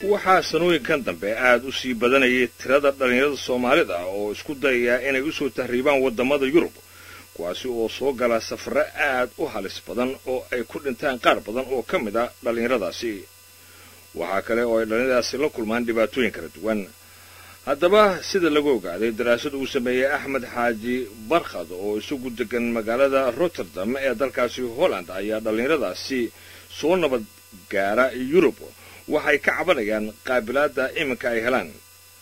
waxaa sanooyinkan dambe aad u sii badanayay tirada dhallinyarada soomaalida oo isku dayaya inay u soo tahriibaan waddamada yurub kuwaasi oo soo gala safarro aad u halis badan oo ay ku dhintaan qaar badan oo ka mid a dhallinyaradaasi waxaa kale oo ay dhallinyaradaasi la kulmaan dhibaatooyin kala duwan haddaba sida lagu ogaaday daraasad uu sameeyey axmed xaaji barkhad oo isagu degan magaalada rotterdam ee dalkaasi holland ayaa dhallinyaradaasi soo nabad gaara yurub waxay ka cabanayaan qaabilaadda iminka ay helaan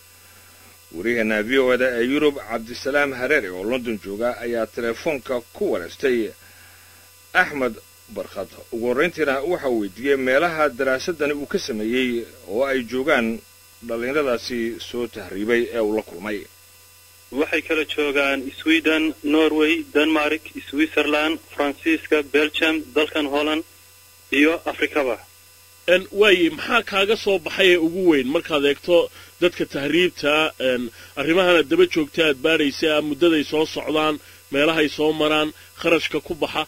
waryaheena v o eda ee yurub cabdisalaam hareere oo london jooga ayaa teleefoonka ku wareystay axmed barkhad ugu horrayntiina waxa uu weydiiyey meelaha daraasadani uu ka sameeyey oo ay joogaan dhallinyaradaasi soo tahriibay ee uu la kulmay waxay kala joogaan sweden norway denmark switzerland faransiiska belgium dalkan holland iyo afrikaba waaye maxaa kaaga soo baxay ee ugu weyn markaad eegto dadka tahriibta arrimahana daba joogta aad baadhaysa muddaday soo socdaan meelahay soo maraan kharashka ku baxa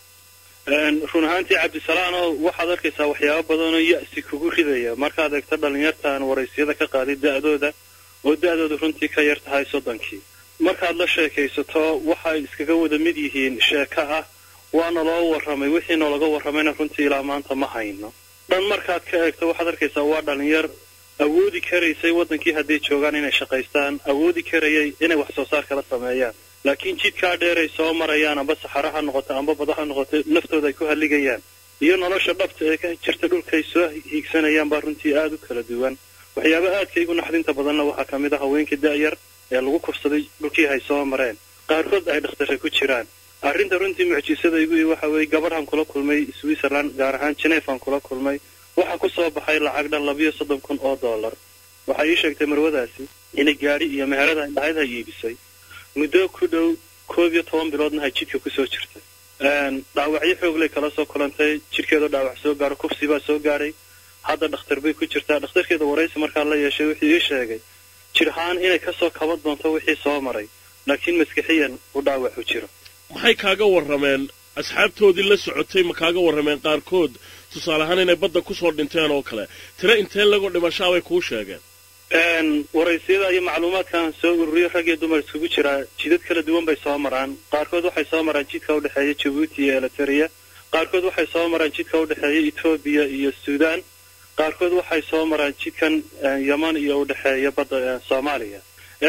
run ahaantii cabdisalaano waxaad arkaysaa waxyaaba badanoo ya'si kugu ridaya markaad eegto dhallinyartaan waraysyada ka qaaday da'dooda oo da'dooda runtii ka yar tahay soddonkii markaad la sheekaysato waxay iskaga wada mid yihiin sheeko ah waana loo warramay wixii noolaga warramayna runtii ilaa maanta ma hayno dhan markaad ka eegto waxaad arkaysaa waa dhallinyar awoodi karaysay waddankii hadday joogaan inay shaqaystaan awoodi karayay inay wax soo saar kala sameeyaan laakiin jidkaa dheer ay soo marayaan amba saxaro ha noqoto amba bada ha noqoto naftooda ay ku halligayaan iyo nolosha dhabta ee ka jirta dhulkaay soo hiigsanayaan baa runtii aada u kala duwan waxyaaba aadka igu naxdinta badanna waxaa ka mid ah haweenka da'yar ee lagu kufsaday dhulkii hay soo mareen qaarkood ay dhakhtarra ku jiraan arrinta runtii mucjisada igu i waxa weeye gabadhan kula kulmay switzerland gaar ahaan genefan kula kulmay waxaa ku soo baxay lacag dhan labiyo soddon kun oo dollar waxay ii sheegtay marwadaasi inay gaadhi iyo meherada indhahayd ha iibisay muddo ku dhow koob iyo toban biloodna hay jidhka kusoo jirtay dhaawacyo xoogley kala soo kulantay jidhkeedoo dhaawac soo gaaro kufsi baa soo gaadhay hadda dhakhtar bay ku jirtaa dhakhtarkeeda waraysi markaa la yeeshay wuxuu ii sheegay jidhahaan inay kasoo kaba doonto wixii soo maray laakiin maskixiyan u dhaawacu jiro maxay kaaga warrameen asxaabtoodii la socotay ma kaaga warrameen qaarkood tusaale ahaan inay badda kusoo dhinteen oo kale tiro intee lagoo dhimashaabay kuu sheegeen waraysiyada iyo macluumaadkan soo ururiyo rag iyo dumar iskugu jiraa jidad kala duwan bay soo maraan qaarkood waxay soo maraan jidka udhexeeya jabuuti iyo eliteria qaarkood waxay soo maraan jidka udhexeeya etoobiya iyo suudaan qaarkood waxay soo maraan jidkan yeman iyo udhexeeya badda soomaaliya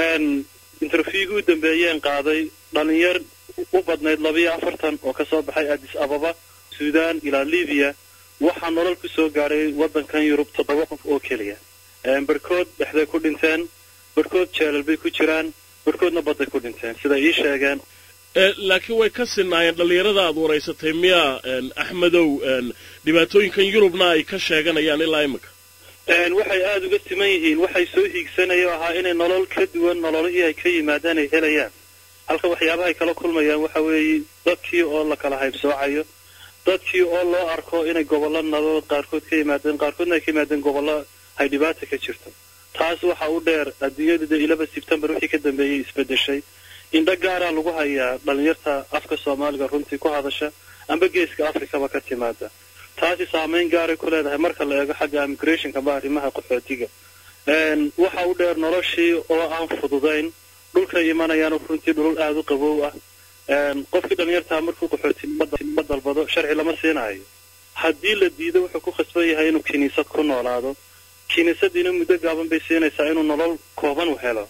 interviewgii u dambeeyeen qaaday dhalinyar u badnayd labiyo afartan oo kasoo baxay addis ababa suudaan ilaa libiya waxaa nolol ku soo gaadhay waddankan yurub toddoba qof oo keliya barhkood dhexday ku dhinteen barhkood jeelal bay ku jiraan barhkoodna badday ku dhinteen siday ii sheegeen laakiin way ka sinaayeen dhallinyarada aad waraysatay miyaa axmedow dhibaatooyinkan yurubna ay ka sheeganayaan ilaa imika waxay aada uga siman yihiin waxay soo hiigsanaya o ahaa inay nolol ka duwan nololihii ay ka yimaadaan ay helayaan halka waxyaabahay kala kulmayaan waxa weeye dadkii oo la kala haybsoocayo dadkii oo loo arko inay gobollo nadood qaarkood ka yimaadeen qaarkoodna ay ka yimaadeen gobollo hay dhibaata ka jirto taas waxa u dheer adduunyadu dee ilaba sebtembar wixii ka dambeeyey isbedeshay indho gaaraa lagu hayaa dhallinyarta afka soomaaliga runtii ku hadasha amba geeska afrikaba ka timaada taasi saamayn gaaray ku leedahay marka la eego xagga immigrationka ba arrimaha qaxootiga waxa u dheer noloshii oo aan fududayn dhulkay imanayaan runtii dhulul aada u qabow ah qofkii dhallinyartaa markuu qaxootinimo dalbado sharci lama siinaayo haddii la diido wuxuu ku khasban yahay inuu kiniisad ku noolaado kiniisadiina muddo gaaban bay siinaysaa inuu nolol kooban u helo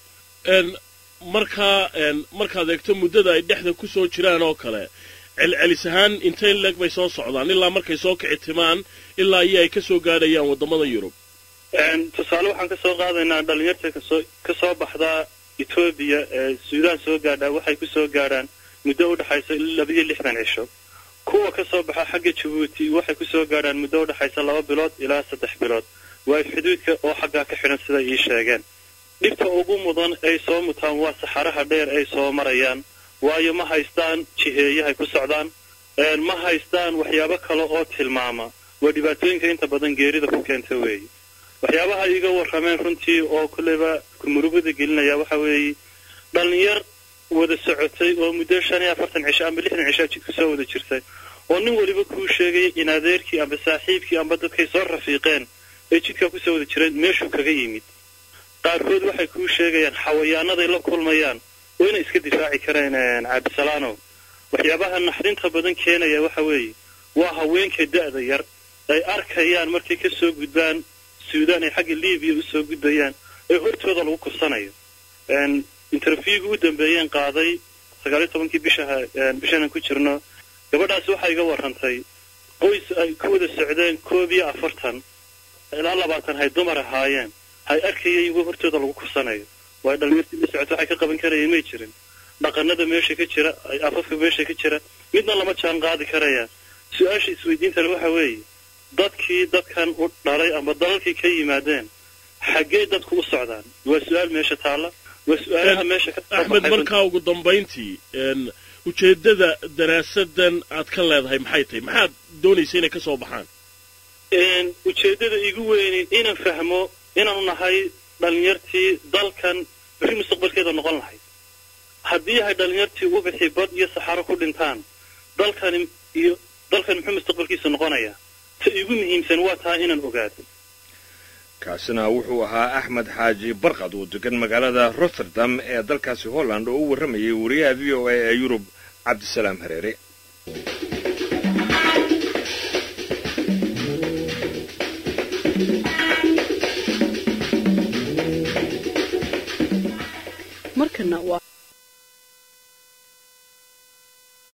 markaa markaad eegto muddada ay dhexda ku soo jiraan oo kale celcelis ahaan intay leeg bay soo socdaan ilaa markay soo kici timaan ilaa iyo ay ka soo gaadhayaan waddamada yurub tusaale waxaan ka soo qaadaynaa dhallinyarta kasoo ka soo baxdaa etoobiya ee suudaan soo gaadhaa waxay ku soo gaadhaan muddo u dhexaysa labiyo lixdan cisho kuwa ka soo baxa xagga jabuuti waxay ku soo gaadhaan muddo u dhexaysa laba bilood ilaa saddex bilood waa xuduudka oo xaggaa ka xidhan siday ii sheegeen dhibta ugu mudan ay soo mutaan waa saxaraha dheer ay soo marayaan waayo ma haystaan jiheeyahay ku socdaan ma haystaan waxyaabo kale oo tilmaama waa dhibaatooyinka inta badan geerida ku keenta weeye waxyaabaha iga warrameen runtii oo kulleyba kumurugada gelinaya waxa weeye dhallinyar wada socotay oo muddo shan iyo afartan cisho amba lixdan cishaa jidku soo wada jirtay oo nin weliba kuu sheegaya in adeerkii amba saaxiibkii amba dadkay soo rafiiqeen ee jidkaa kusoo wada jireen meeshuu kaga yimid qaarkood waxay kuu sheegayaan xawayaanaday la kulmayaan oo inay iska difaaci kareen cabdisalaanow waxyaabaha naxdinta badan keenaya waxa weeye waa haweenka da'da yar ay arkayaan markay ka soo gudbaan suudaan ay xagga libiya usoo gudbayaan ee hortooda lagu kubsanayo interviewga u dambeeyeen qaaday sagaaliyo tobankii bishaha bishanan ku jirno gabadhaas waxay iga warrantay qoys ay ku wada socdeen koob iyo afartan ilaa labaatan hay dumar ahaayeen hay arkayeen igu hortooda lagu kubsanayo waayo dhalinyartii la socota waxay ka qaban karayeen may jirin dhaqanada meesha ka jira afafka meesha ka jira midna lama jaan qaadi karayaan su-aasha isweydiintana waxa weeye dadkii dadkan u dhalay ama dalalkii ka yimaadeen xaggee dadku u socdaan waa su-aal meesha taalla waa su-aalaha meesha ka axmed markaa ugu dambayntii ujeeddada daraasadan aad ka leedahay maxay tahay maxaad doonaysa inay ka soo baxaan ujeeddada igu weyni inaan fahmo inaanu nahay dhalinyartii dalkan berri mustaqbalkeeda noqon lahayd haddii yahay dhalinyartii ubixi bad iyo saxaro ku dhintaan dalkani iyo dalkan muxuu mustaqbalkiisa noqonayaa ta igu muhiimsan waa taa inaan ogaado kaasina wuxuu ahaa axmed xaaji barqad oo degan magaalada rotterdam ee dalkaasi holland oo u warramayay wariyaha v o a ee yurub cabdisalaam hareere markana waa